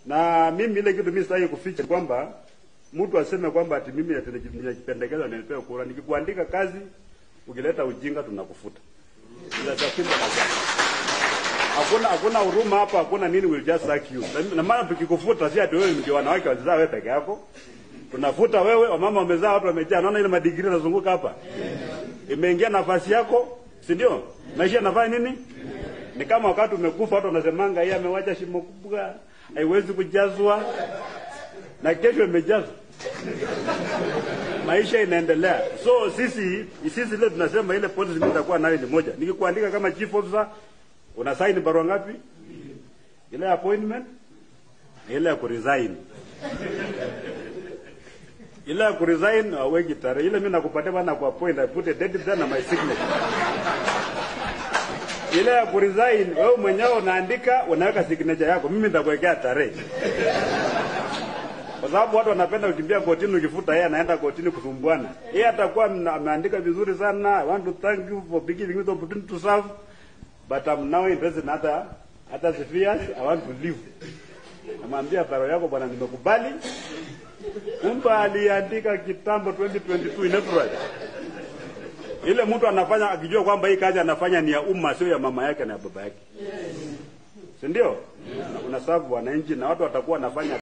Na mimi ile kitu mimi sitaki kuficha kwamba mtu aseme kwamba ati mimi ati nimejipendekeza na nipewe kura. Nikikuandika kazi ukileta ujinga tunakufuta. Ila sasa Hakuna hakuna huruma hapa, hakuna nini, will just sack you. Na maana tukikufuta si ati wewe ndio wanawake wazaa wewe peke yako. Tunafuta wewe, wamama wamezaa, watu wamejaa. Naona ile madigiri yanazunguka hapa. Imeingia nafasi yako, si ndio? Maisha yanafanya nini? Ni kama wakati umekufa watu wanasemanga yeye amewacha shimo kubwa, haiwezi kujazwa. Na kesho imejazwa. Maisha inaendelea. So sisi sisi leo tunasema ile policy mimi nitakuwa nayo ni moja. Nikikuandika kama chief officer una sign barua ngapi? Ile ya appointment, ile ya kuresign. Ile ya kuresign aweki tarehe. Ile mimi nakupatia bana kwa appoint, I put a date there na my signature. Ile ya kuresign wewe mwenyewe unaandika, unaweka signature yako. Mimi nitakuwekea tarehe. Kwa sababu watu wanapenda kukimbia kotini, ukifuta yeye anaenda kotini kusumbuana. Yeye atakuwa ameandika vizuri sana. I want to thank you for giving me the opportunity to serve but I'm now interested in other other spheres. I want to leave. Namwambia baro yako bwana, nimekubali. Kumbe aliandika kitambo 2022 in April. Ile mtu anafanya akijua kwamba hii kazi anafanya ni ya umma, sio ya mama yake na ya baba yake, si ndio? Unasabu wananchi na watu watakuwa wanafanya